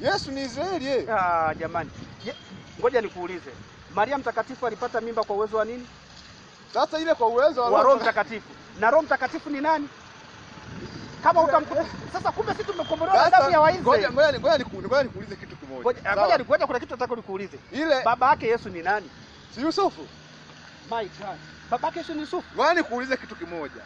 Yesu ni Israeli eh. Ah, jamani. Je, ngoja nikuulize. Maria mtakatifu alipata mimba kwa uwezo wa nini? Sasa ile kwa uwezo Wa Roho Mtakatifu. Na Roho Mtakatifu ni nani? Kama utamkuta sasa, kumbe sisi tumekombolewa na damu Sasa ya ngoja Waisraeli. ngoja ni- ngoja niku- ngoja nikuulize kitu kimoja. Ngoja Sawa? ngoja nikuacha, kuna kitu nataka nikuulize. Ile Baba yake Yesu ni nani? si Yusufu. My God. Baba yake Yesu ni Yusufu. Ngoja nikuulize kitu kimoja.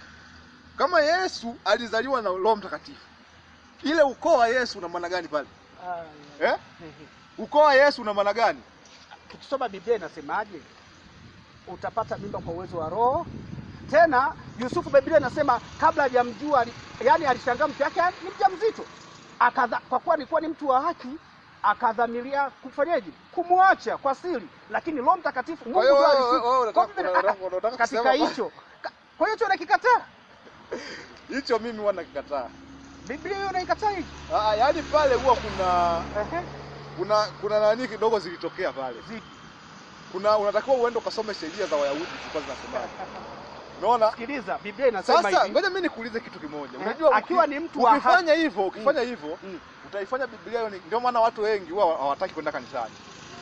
Kama Yesu alizaliwa na Roho Mtakatifu, ile ukoo wa Yesu una maana gani pale? Eh? Ukoo wa Yesu una maana gani? Tukisoma Biblia inasemaje? Utapata mimba kwa uwezo wa Roho. Tena Yusufu, Biblia inasema kabla hajamjua, ali- yaani alishangaa mke wake ni mjamzito, akadha, kwa kuwa alikuwa ni mtu wa haki, akadhamiria kufanyaje? Kumwacha kwa siri, lakini Roho Mtakatifu Mungu Kwa hiyo ndio wewe- alishuka. wewe unataka- Kwa vile- unataka- unataka katika kusema hicho Ka- kwa hiyo hicho unakikataa, Hicho mimi huwa nakikataa. Biblia hiyo unaikataa hicho. Ah, yaani pale huwa kuna Ehe, kuna kuna nani kidogo zilitokea pale. zipi? Kuna unatakiwa uende ukasome sheria za Wayahudi zilikuwa zinasemaje. Unaona? Sikiliza, Biblia inasema Sasa hivi. ngoja mimi nikuulize kitu kimoja. Eh, Unajua akiwa uki- ni mtu wa ukifanya hivyo, ukifanya hivyo Mm. utaifanya Biblia hiyo ni ndio maana watu wengi huwa hawataki kwenda kanisani.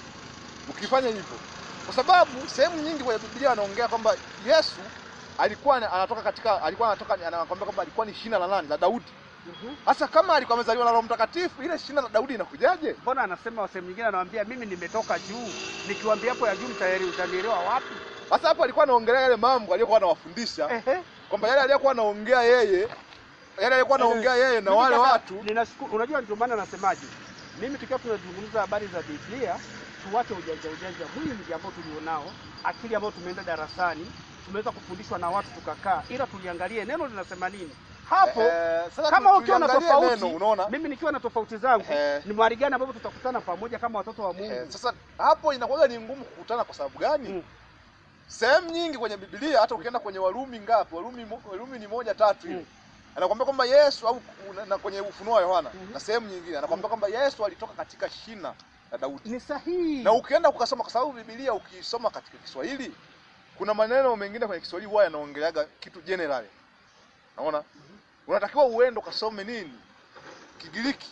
Ukifanya hivyo. Kwa sababu sehemu nyingi kwenye Biblia wanaongea kwamba Yesu alikuwa ana- anatoka katika alikuwa anatoka anakwambia kwamba alikuwa ni shina la nani? La Daudi. Mhm. Sasa kama alikuwa amezaliwa na Roho Mtakatifu, ile shina la Daudi inakujaje? Mbona anasema sehemu nyingine anawaambia mimi nimetoka juu, nikiwaambia hapo ya juu mtayari utanielewa wapi? Sasa hapo alikuwa anaongelea yale mambo aliyokuwa anawafundisha Ehe. kwamba yale aliyokuwa anaongea yeye yale alikuwa anaongea yeye na Mimi wale kaka, watu ninashukuru. Unajua ndio maana nasemaje, mimi tukiwa tunazungumza habari za Biblia, tuwache ujanja ujanja mwingi ambao tulionao, akili ambayo tumeenda darasani, tumeweza kufundishwa na watu tukakaa, ila tuliangalie neno linasema nini hapo. Eh, sasa kama tu- ukiwa na tuliangalie tofauti, neno, unaona mimi nikiwa na tofauti zangu, Eh. ni mahali gani ambapo tutakutana pamoja kama watoto wa Mungu? Eh, sasa hapo inakuwa ni ngumu kukutana kwa sababu gani? Mm. Sehemu nyingi kwenye Biblia hata ukienda kwenye Warumi ngapi? Warumi, mo- Warumi ni moja tatu hivi. Mm. Anakuambia kwamba Yesu au na, na kwenye Ufunuo wa Yohana Mhm. na sehemu nyingine anakuambia kwamba Yesu alitoka katika shina la Daudi. Ni sahihi. Na ukienda ukasoma kwa sababu Biblia ukisoma katika Kiswahili kuna maneno mengine kwenye Kiswahili huwa yanaongeleaga kitu general. Unaona? Unatakiwa uende ukasome nini? Kigiriki.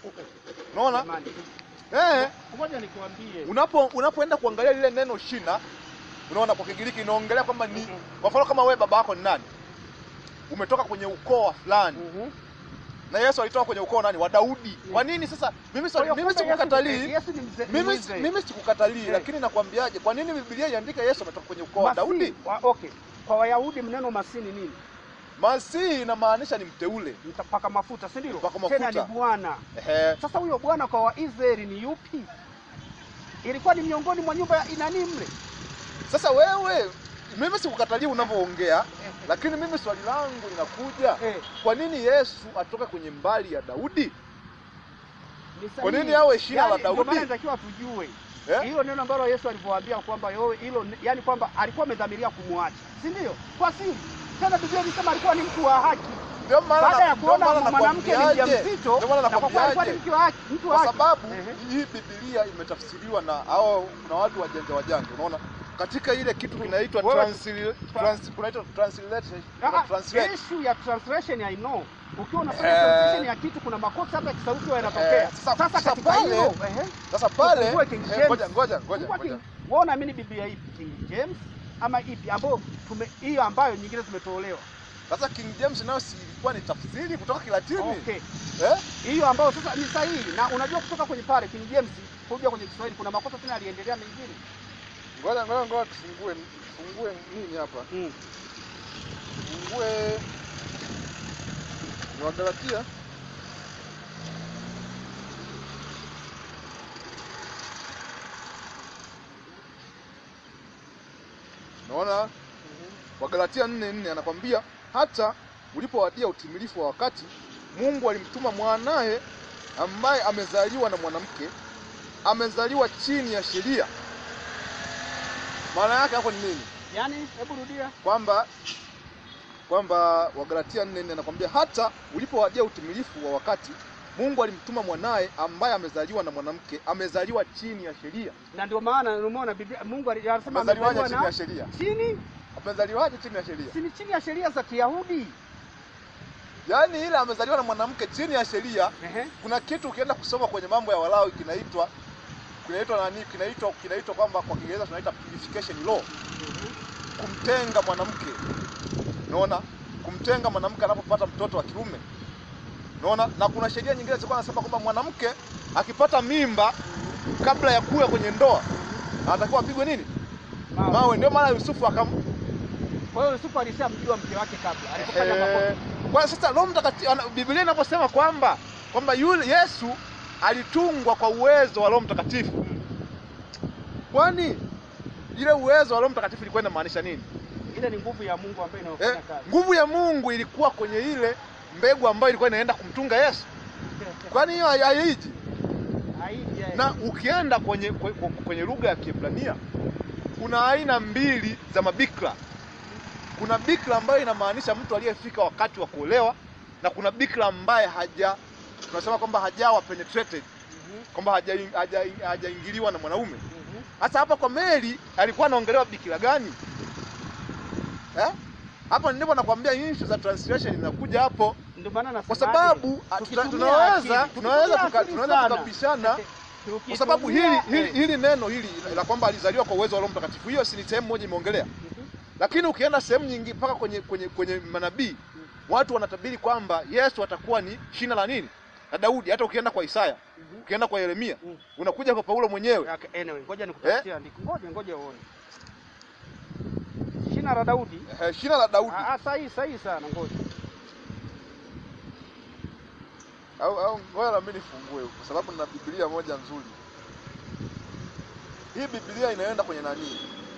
Unaona? Jamani, Eh. ngoja nikwambie. unapo unapoenda kuangalia lile neno shina unaona kwa Kigiriki inaongelea kwamba ni Mhm. kwa mfano kama wewe baba yako ni nani umetoka kwenye ukoo wa fulani Mhm. na Yesu alitoka kwenye ukoo nani wa Daudi kwa nini sasa mimi Kwa hiyo swali- mimi kumbe Yesu sikukatalii ni- Yesu ni mzee- ni mimi mzee. mimi sikukatalii Eh. lakini nakwambiaje kwa nini Biblia iandike Yesu ametoka kwenye ukoo wa Masihi, Daudi wa- okay. Kwa Wayahudi neno masihi ni nini? Masihi inamaanisha ni mteule Mtapaka mafuta, si ndio? Mpaka Tena mafuta. ni Bwana. ehe Sasa huyo Bwana kwa Waisraeli ni yupi? Ilikuwa ni miongoni mwa nyumba ya inani mle. sasa wewe mimi sikukatalii unavyoongea lakini mimi swali langu linakuja Eh, kwa nini Yesu atoka kwenye mbali ya Daudi ni Kwa sahihi. nini awe shina la Yaani, Ndio Daudi? maana inatakiwa tujue eh? hilo neno ambalo Yesu alivyowaambia kwamba yo- hilo, yani kwamba alikuwa amedhamiria kumwacha, si ndio? Kwa siri. Tena Biblia inasema alikuwa ni mtu wa haki. Ndio maana Baada ya na- ndio maana kuona mwanamke ni nakwambiaje, mjamzito, ndio maana na kwa kuwa alikuwa ni nakwambiaje, mtu wa haki, mtu wa kwa haki. sababu Ehe. hii Biblia imetafsiriwa na hao na watu wajanja wajanja, unaona katika ile kitu kinaitwa Wewe- transli- trans- kunaitwa translation Ah, translate issue ya translation I know. Ukiwa unafanya Eh. translation ya kitu kuna makosa hata kisauti huwa yanatokea. Eh, sasa- Sasa sasa katika pale- hilo, ehe. sasa pale Ufungue King eh, James. ngoja ngoja ngoja Fungua ngoja King- Wewe unaamini Biblia ipi? King James ama ipi ambayo tume hiyo ambayo nyingine zimetolewa? sasa King James nayo si ilikuwa ni tafsiri kutoka Kilatini Okay. eh? Hiyo ambayo sasa ni sahihi na unajua kutoka kwenye pale King James kuja kwenye Kiswahili kuna makosa tena aliendelea mengine. Ngoja ngoja ngoja tufungue tufungue nini hapa Mm. tufungue ni Wagalatia Naona Wagalatia nne nne anakwambia hata ulipowadia utimilifu wa wakati Mungu alimtuma mwanaye ambaye amezaliwa na mwanamke, amezaliwa chini ya sheria. Maana yake hapo ni nini? Yaani hebu rudia. Kwamba kwamba Wagalatia nne nne anakwambia hata ulipowadia utimilifu wa wakati Mungu alimtuma mwanaye ambaye amezaliwa na mwanamke, amezaliwa chini ya sheria. Na ndio maana umeona Biblia Mungu ali- anasema Amezaliwaje amezaliwa chini ya na sheria? chini Amezaliwaje chini ya sheria? si ni chini ya sheria za Kiyahudi. yaani ile amezaliwa na mwanamke chini ya sheria. Ehe. Kuna kitu ukienda kusoma kwenye mambo ya Walawi kinaitwa kinaitwa nani? Kinaitwa kinaitwa kwamba kwa Kiingereza tunaita purification law, Mhm. kumtenga mwanamke. Unaona, kumtenga mwanamke anapopata mtoto wa kiume. Unaona, na kuna sheria nyingine zilikuwa nasema kwamba mwanamke akipata mimba kabla ya kuwa kwenye ndoa anatakiwa apigwe nini? Mawe. Mawe. Ndio maana Yusufu akam Kwa hiyo Yusufu alishamjua mke wake kabla alipofanya makosa. Eh, kwa sasa Roho Mtakatifu ana- Biblia inaposema kwamba kwamba yule Yesu alitungwa kwa uwezo wa Roho Mtakatifu, kwani ile uwezo wa Roho Mtakatifu ilikuwa inamaanisha nini? Ile ni nguvu ya Mungu ambayo inayofanya Eh, kazi. nguvu ya Mungu ilikuwa kwenye ile mbegu ambayo ilikuwa inaenda kumtunga Yesu, kwani hiyo hai- haiji? Haiji, eh. Na ukienda kwenye kwenye, kwenye lugha ya Kiebrania kuna aina mbili za mabikra. Kuna bikra ambayo inamaanisha mtu aliyefika wakati wa kuolewa, na kuna bikra ambaye haja tunasema kwamba hajawa penetrated, Mhm, kwamba hajaingiliwa haja, hajaingiliwa na mwanaume. mhm. Sasa hapa kwa Mary alikuwa anaongelewa bikira gani eh? Hapo ndipo nakwambia issue za translation inakuja hapo, Ndio maana kwa nasemaje, sababu ah, tuna- tukitumia tunaweza akili, tunaweza tukitumia tuka- akili tunaweza sana. tukapishana Tukitumia- kwa sababu hili hili, eh, hili neno hili la kwamba alizaliwa kwa uwezo wa Roho Mtakatifu, hiyo si ni sehemu moja imeongelea, mhm. lakini ukienda sehemu nyingi mpaka kwenye kwenye kwenye manabii watu wanatabiri kwamba Yesu atakuwa ni shina la nini la Daudi. Hata ukienda kwa Isaya, Mhm. ukienda kwa Yeremia, Mm. unakuja kwa Paulo mwenyewe Okay, anyway, ngoja nikutafutie andiko. Ngoja ngoja uone. Shina la Daudi. eh, shina la Daudi Ah, ah, sahihi sahihi sana ngoja. au au ngoja na mimi nifungue huko, kwa sababu nina Biblia moja nzuri. Hii Biblia inaenda kwenye nani?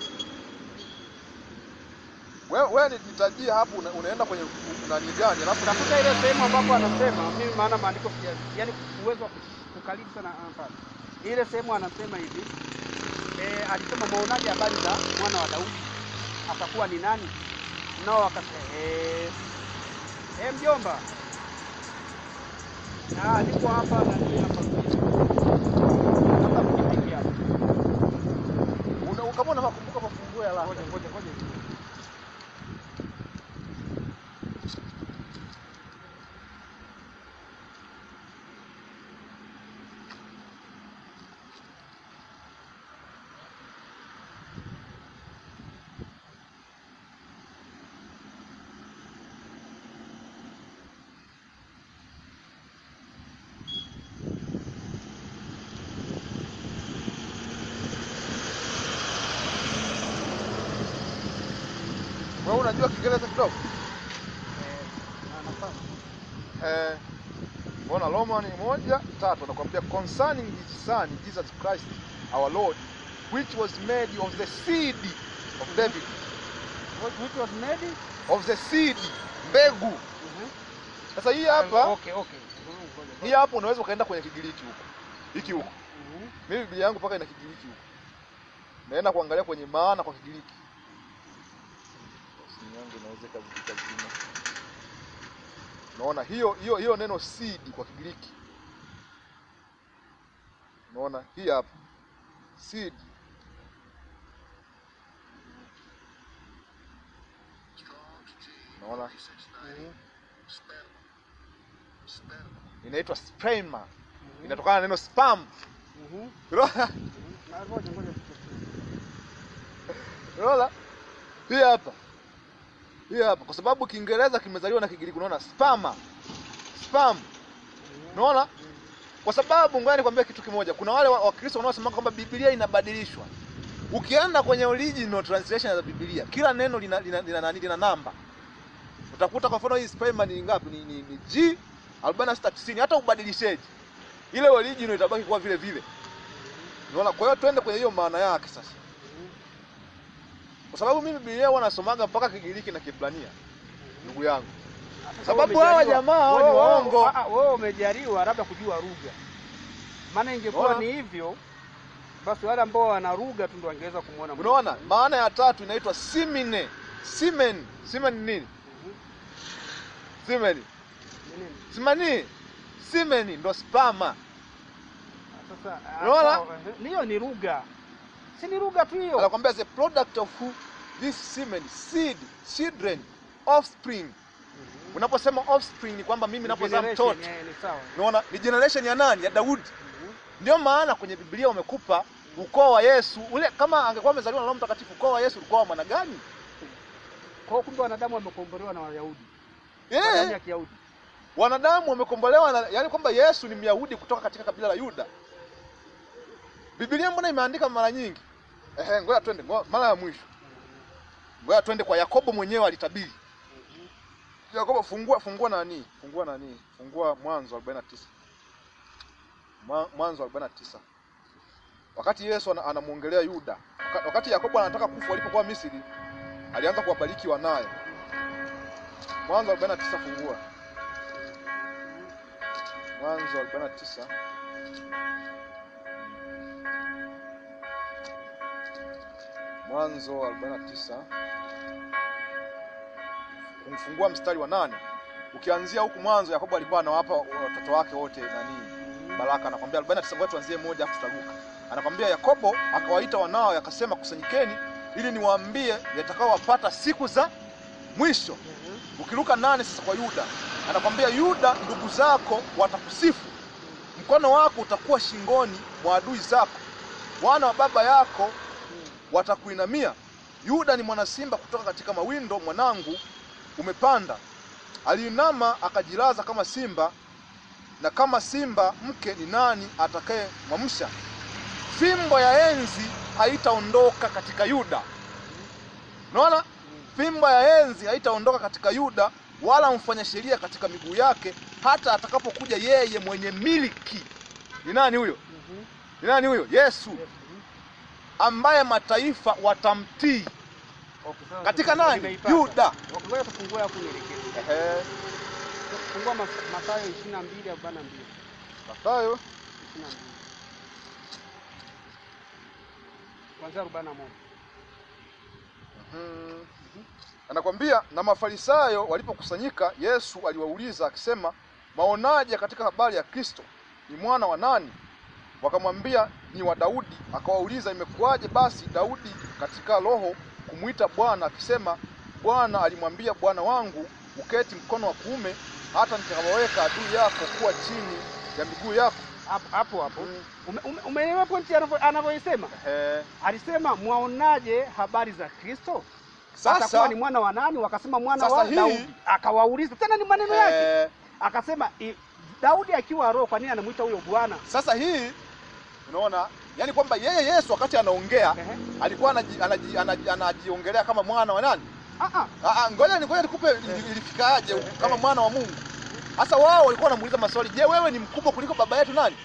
Wewe wewe nitajie hapo una, unaenda kwenye nani gani? Alafu Tafuta ile sehemu ambapo anasema mimi maana maandiko pia yani uwezo wa kukalili sana hapa. Ile sehemu anasema hivi. Eh, alisema maonaje habari za mwana wa Daudi? Atakuwa ni nani? Nao akasema eh eh mjomba. Ah, niko hapa na nini hapa. Hapa mkipigia. una, kama unakumbuka mafunguo ya la Ngoja ngoja ngoja. wewe unajua Kiingereza kidogo? Eh, na nafasi. Eh, mbona Romani moja tatu anakuambia concerning his son Jesus Christ our Lord which was made of the seed of David What- Which was made? of the seed mbegu. Mhm. Sasa hii hapa Okay, okay. Mhm, ngoja, hii hapa unaweza ukaenda kwenye Kigiriki huko hiki huko. Mhm. Mimi Biblia yangu mpaka ina Kigiriki huko, naenda kuangalia kwenye maana kwa Kigiriki. Simu yangu inaweza ikazika zima. Unaona hiyo hiyo hiyo neno seed kwa Kigiriki, unaona hii hapa seed unaona Mhm. inaitwa sperma, Mhm. inatokana na neno spam. Mhm. Unaona? Mhm. Na ngoja ngoja. Unaona? Hii hapa. Hii hapa kwa sababu Kiingereza kimezaliwa na Kigiriki unaona spama. Spam. Mhm. Unaona? Kwa sababu ngoja nikwambie kitu kimoja. Kuna wale wa- Wakristo wanaosema kwamba Biblia inabadilishwa. Ukienda kwenye original translation za Biblia, kila neno lina lina, lina, lina, lina namba. Utakuta kwa mfano hii sperma ni ngapi? Ni, ni, ni G 4690 hata ubadilisheje. Ile original itabaki kuwa vile vile. Unaona? Kwa hiyo twende kwenye hiyo maana yake sasa. Mhm. Kwa sababu mimi Biblia huwa nasomaga mpaka Kigiriki na Kiebrania, ndugu yangu. Sasa Sababu wewe hawa umejaliwa- jamaa hawa ni wewe- wewe- waongo. ah, ah, Wewe umejaliwa labda kujua lugha, maana ingekuwa Unaona? ni hivyo basi wale ambao wana lugha tu ndio wangeweza kumwona. Mungu. Unaona? Maana ya tatu inaitwa simine. Simen. Simen ni nini? Mhm. Simen. Ni nini? Simani. Simen ndo spama. Ah, Sasa ah, Unaona? sawa, eh, hiyo ni lugha, si ni lugha tu hiyo. Anakwambia the product of who this semen, seed, children, offspring. Mhm. Unaposema offspring ni kwamba mimi ninapozaa Generation, mtoto, eh, ni sawa. unaona ni generation ya nani? Ya Daudi. Mhm. Ndio maana kwenye Biblia wamekupa ukoo wa Yesu ule. Kama angekuwa amezaliwa na Roho Mtakatifu, ukoo wa Yesu ulikuwa wa maana gani? Kwa hiyo kumbe wanadamu wamekombolewa na Wayahudi. Kwa damu Eh, ya Kiyahudi. wanadamu wamekombolewa na, yani kwamba Yesu ni Myahudi kutoka katika kabila la Yuda. Biblia mbona imeandika mara nyingi? Ehe, ngoja twende ngo- mara ya mwisho, ngoja twende kwa Yakobo mwenyewe alitabiri. Yakobo, fungua fungua nani, fungua nani, fungua Mwanzo 49 Mwa- Mwanzo 49 wakati Yesu ana- anamwongelea Yuda, Waka- wakati Yakobo anataka kufa walipokuwa Misri, alianza kuwabariki wanaye. Mwanzo 49 fungua Mwanzo 49 Mwanzo 49 kumfungua mstari wa nane. Ukianzia huku mwanzo, Yakobo alikuwa anawapa watoto wake wote nani baraka, anakwambia 49, ngoja tuanzie moja afu tutaruka. Anakwambia Yakobo akawaita wanao, akasema kusanyikeni, ili niwaambie yatakaowapata siku za mwisho. Mhm. Ukiruka nane sasa kwa Yuda, anakwambia Yuda, ndugu zako watakusifu, mkono wako utakuwa shingoni mwa adui zako, wana wa baba yako watakuinamia. Yuda ni mwana simba kutoka katika mawindo, mwanangu umepanda. Aliinama akajilaza kama simba, na kama simba mke ni nani atakaye mwamsha? Fimbo ya enzi haitaondoka katika Yuda. Unaona? Fimbo ya enzi haitaondoka katika Yuda, wala mfanya sheria katika miguu yake, hata atakapokuja yeye mwenye miliki. Ni nani huyo? Mhm. Ni nani huyo? Yesu, Mhm. ambaye mataifa watamtii. Okay, sawa. Katika nani? Nimeipata. Yuda. Okay, ngoja tufungue hapo nielekeze. Ehe, Fungua Mas- Mathayo 22 42. Mathayo 22. Kuanzia 41. Mhm. Anakwambia, na Mafarisayo walipokusanyika, Yesu aliwauliza akisema, maonaje katika habari ya Kristo? Ni mwana wa nani? Wakamwambia, ni wa Daudi. Akawauliza, imekuwaje basi Daudi katika roho kumwita Bwana akisema, Bwana alimwambia Bwana wangu, uketi mkono wa kuume, hata nitakapoweka adui yako kuwa chini ya miguu yako. Hapo hapo hapo. Mm. Ume- ume- Umeelewa pointi anavyo- anavyoisema? Ehe. Alisema mwaonaje habari za Kristo? Atakuwa Sasa ni mwana wa nani? Wakasema mwana Sasa wa hii- Daudi. Akawauliza tena, ni maneno yake. eh, Akasema i- Daudi akiwa roho, kwa nini anamuita huyo Bwana? sasa hii unaona, yani kwamba yeye Yesu wakati anaongea Ehe. alikuwa anaji, anaji, anaji, anajiongelea kama mwana wa nani? Ah ah. Ah, ah, ngoja ngoja nikupe ili- ilifikaje huku kama mwana wa Mungu. Sasa wao walikuwa wanamuuliza maswali, je, wewe ni mkubwa kuliko baba yetu nani?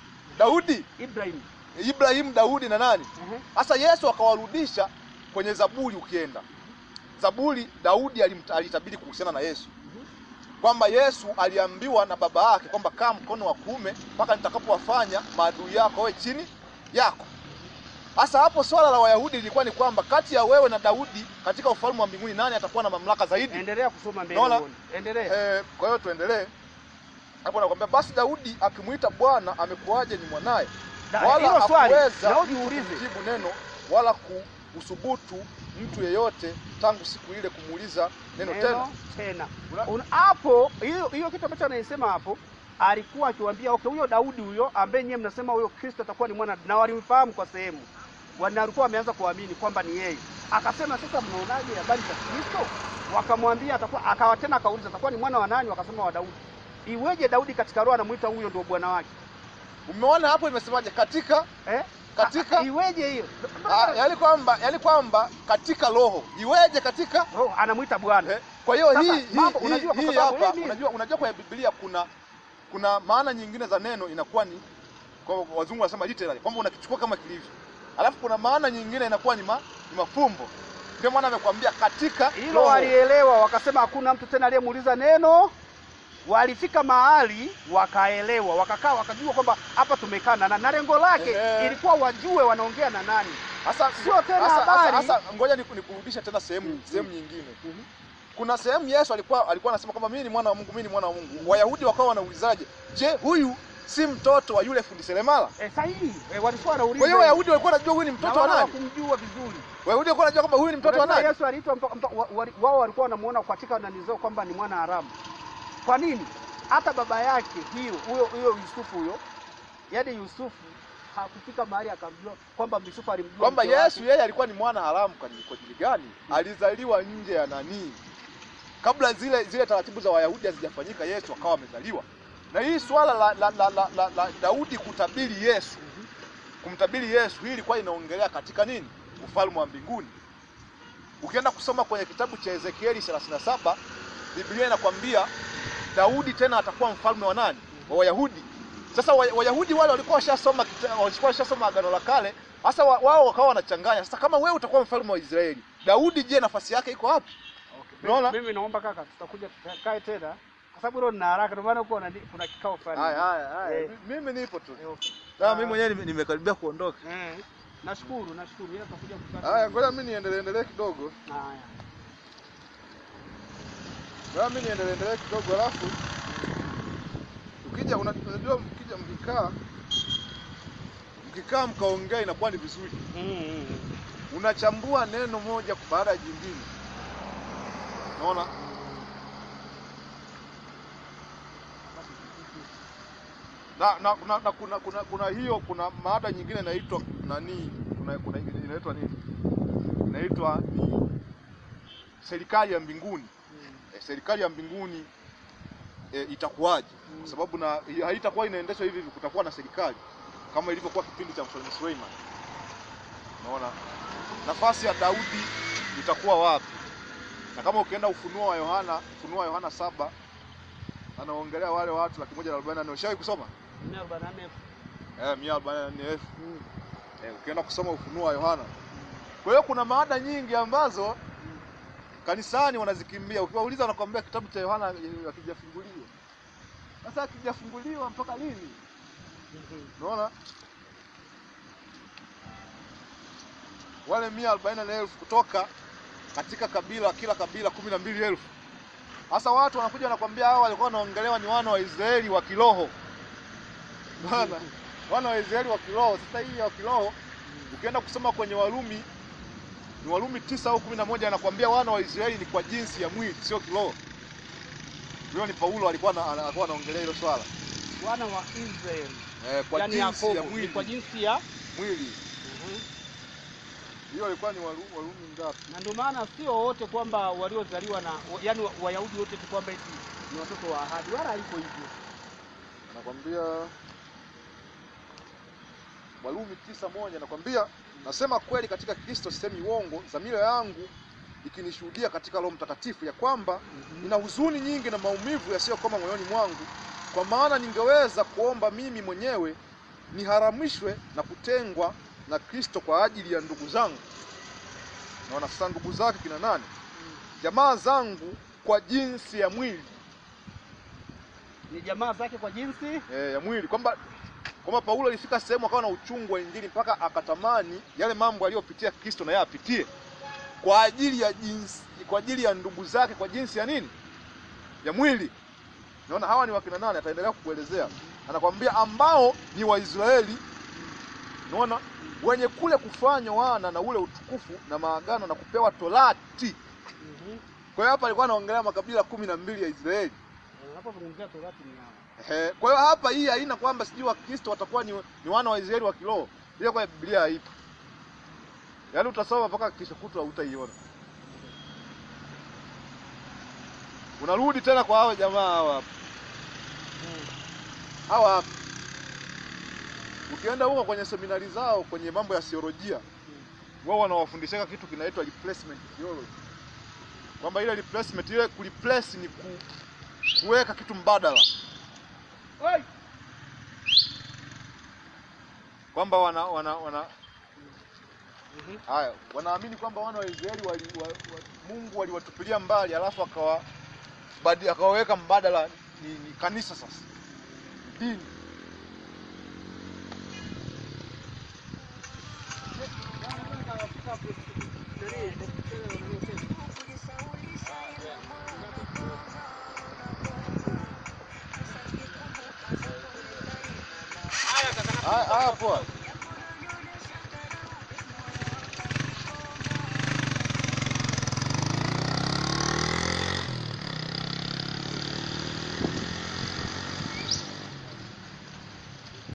Daudi, Ibrahim. Ibrahim, Daudi na nani? Ehe. Sasa Yesu akawarudisha kwenye Zaburi. Ukienda Zaburi, Daudi alim- alitabiri kuhusiana na Yesu kwamba Yesu aliambiwa na baba yake kwamba kaa mkono wa kuume mpaka nitakapowafanya maadui yako wawe chini yako. Sasa hapo swala la Wayahudi lilikuwa ni kwamba kati ya wewe na Daudi katika ufalme wa mbinguni nani atakuwa na mamlaka zaidi? Endelea kusoma mbele Naona- uone. Endelea. Eh, kwa hiyo tuendelee hapo, nakwambia basi Daudi akimwita Bwana amekuwaje ni mwanaye, Da- wala Hilo swali hakuweza Daudi uulize. kujibu neno wala kuusubutu mtu yeyote tangu siku ile kumuuliza neno tena. Neno tena. Una- Una- Hapo hiyo hiyo kitu ambacho anaisema hapo alikuwa akiwaambia okay, huyo Daudi huyo ambaye nyewe mnasema huyo Kristo atakuwa ni mwana na walimfahamu kwa sehemu. Wana walikuwa wameanza kuamini kwamba ni yeye. Akasema sasa, mnaonaje habari za Kristo? Wakamwambia atakuwa, akawa tena akauliza atakuwa ni mwana wa nani? Wakasema wa Daudi. Iweje Daudi katika roho anamuita huyo ndio bwana wake Umeona hapo imesemaje? Katika eh? Katika- Ah, iweje hiyo ah, yani kwamba yani kwamba katika roho iweje katika roho anamuita bwana eh, kwa hiyo Sasa, hii hii mambo, hii, unajua kwa hii sababu hapa hii ni- unajua unajua kwa Biblia kuna kuna maana nyingine za neno inakuwa ni kwa wazungu wanasema literally kwamba unakichukua kama kilivyo, alafu kuna maana nyingine inakuwa ni, ma, ni mafumbo. Ndio maana amekwambia katika hilo roho. walielewa, wakasema hakuna mtu tena aliyemuuliza neno. Walifika mahali wakaelewa, wakakaa, wakajua kwamba hapa tumekaa na nani, na lengo lake Ehe. ilikuwa wajue wanaongea na nani. Sasa Sio tena sasa- habari. sasa- sasa ngoja niku- nikurudishe tena sehemu sehemu nyingine. Kuna sehemu Yesu alikuwa alikuwa anasema kwamba mimi ni mwana wa Mungu, mimi ni mwana wa Mungu. Wayahudi wakawa wanaulizaje, je, huyu si mtoto wa yule fundi seremala. Eh, sahihi. Eh, walikuwa wanauliza. Kwa hiyo Wayahudi walikuwa wanajua huyu ni na mtoto wa wala nani? hawakumjua vizuri. Wayahudi walikuwa wanajua kwamba huyu ni mtoto wa Unajua nani? Yesu aliitwa mto- mto- wa- wa- wao walikuwa wanamuona katika nani zao kwamba ni mwana haramu. Kwa nini? Hata baba yake hiyo huyo huyo Yusufu huyo, yaani Yusufu hakufika mahali akamjua kwamba Yusufu alimjua Kwamba mke wake. Yesu yeye alikuwa ni mwana haramu kwa kwa ajili gani? Alizaliwa nje ya nani? Kabla zile zile taratibu za Wayahudi hazijafanyika, Yesu akawa amezaliwa. Na hii swala la, la, la, la, la, la Daudi kutabiri Yesu, kumtabiri Yesu, hii ilikuwa inaongelea katika nini? Ufalme wa mbinguni. Ukienda kusoma kwenye kitabu cha Ezekieli 37 Biblia inakwambia Daudi tena atakuwa mfalme wa nani? Wa Wayahudi. Sasa wa- Wayahudi wale walikuwa washasoma kita- walikuwa washasoma Agano la Kale, sasa wa- wao wakawa wanachanganya. Sasa kama wewe utakuwa mfalme wa Israeli, Daudi je, nafasi yake iko wapi? Okay. Unaona? Mimi naomba kaka, tutakuja tukae tena kwa sababu leo nina haraka, ndio maana huko kuna kuna kikao fulani. Haya haya haya. Eh. Mi- Mimi nipo tu. Eh, okay. Na mimi mwenyewe nime- nimekaribia kuondoka. Eh, nashukuru, nashukuru. Yeye atakuja kukaa. Haya, ngoja mimi niendelee endelee kidogo. Haya. Ngoja mimi niendelee endelee kidogo alafu ukija una- unajua mkija mkikaa mkikaa mkaongea inakuwa ni vizuri. Mm, mm, mm. unachambua neno moja baada ya jingine. Unaona? Na, na, na, na kuna, kuna, kuna hiyo kuna maada nyingine inaitwa nani? Kuna, kuna inaitwa nini? Inaitwa ni serikali ya mbinguni. E, serikali ya mbinguni e, itakuwaje? Kwa sababu na haitakuwa inaendeshwa hivi hivi, kutakuwa na serikali kama ilivyokuwa kipindi cha Mfalme Suleiman. Unaona? nafasi ya Daudi itakuwa wapi? Na kama ukienda Ufunuo wa Yohana, Ufunuo wa Yohana saba anaongelea wale watu laki moja na arobaini na nne. Ushawahi kusoma? Mia arobaini na nne. Eh, mia arobaini na nne elfu. Mm. Eh, ukienda kusoma Ufunuo wa Yohana. Kwa hiyo kuna maada nyingi ambazo kanisani wanazikimbia. Ukiwauliza wanakuambia kitabu cha Yohana eh, hakijafunguliwa. Sasa hakijafunguliwa mpaka lini? Mhm. Unaona? Wale mia arobaini na nne elfu kutoka katika kabila kila kabila kumi na mbili elfu. Sasa watu wanakuja wanakwambia hao walikuwa wanaongelewa ni wana wa Israeli wa kiroho. Unaona? Wana wa Israeli wa kiroho. Sasa hii ya kiroho ukienda kusoma kwenye Warumi ni Warumi tisa au kumi na moja anakwambia wana wa Israeli ni kwa jinsi ya mwili, sio kiroho. Huyo ni Paulo alikuwa ana- ana- alikuwa anaongelea hilo swala. Wana wa Israeli. Eh, kwa Yaani jinsi Yakobo ya ni mwili. kwa jinsi ya mwili. Mhm. Hiyo ilikuwa ni Waru- Warumi ngapi? na ndio maana sio wote kwamba waliozaliwa na yaani wa- Wayahudi wote tu kwamba eti ni watoto wa ahadi, wala haiko hivyo. Anakwambia Warumi tisa moja anakwambia nasema kweli katika Kristo, sisemi uongo, dhamira yangu ikinishuhudia katika Roho Mtakatifu ya kwamba nina huzuni nyingi na maumivu yasiyokoma moyoni mwangu, kwa maana ningeweza kuomba mimi mwenyewe niharamishwe na kutengwa na Kristo kwa ajili ya ndugu zangu. Naona sasa ndugu zake kina nani? Jamaa zangu kwa jinsi ya mwili Ni jamaa zake kwa jinsi e, ya mwili kwamba kwamba Paulo alifika sehemu akawa na uchungu wa Injili mpaka akatamani yale mambo aliyopitia Kristo na yeye apitie kwa ajili ya jinsi, kwa ajili ya ndugu zake kwa jinsi ya nini? Ya mwili. Naona hawa ni wakina nani? Ataendelea kukuelezea, anakwambia ambao ni Waisraeli, naona wenye kule kufanywa wana na ule utukufu na maagano na kupewa torati. Mhm. Kwa hiyo hapa alikuwa anaongelea makabila kumi na mbili ya Israeli. Eh, unapozungumzia torati ni hao. Ehe, kwa hiyo hapa hii haina kwamba sijui Wakristo watakuwa ni, ni wana wa Israeli wa kiroho. Ile kwa Biblia haipo. Yaani utasoma mpaka kesho kutwa hutaiona. Unarudi tena kwa hao jamaa hawa hapa. Mhm. Hawa hapa. Ukienda huko kwenye seminari zao kwenye mambo ya theolojia, wao wanawafundisha kitu kinaitwa replacement theology. Kwamba ile replacement ile kureplace ni ku, kuweka kitu mbadala. Oi! Kwamba wana wana wana Mhm. Haya, wanaamini kwamba wana wa Israeli wali, wa, wa, Mungu waliwatupilia mbali alafu akawa badi, akawaweka mbadala ni, ni kanisa sasa. Dini. Haya haya, poa.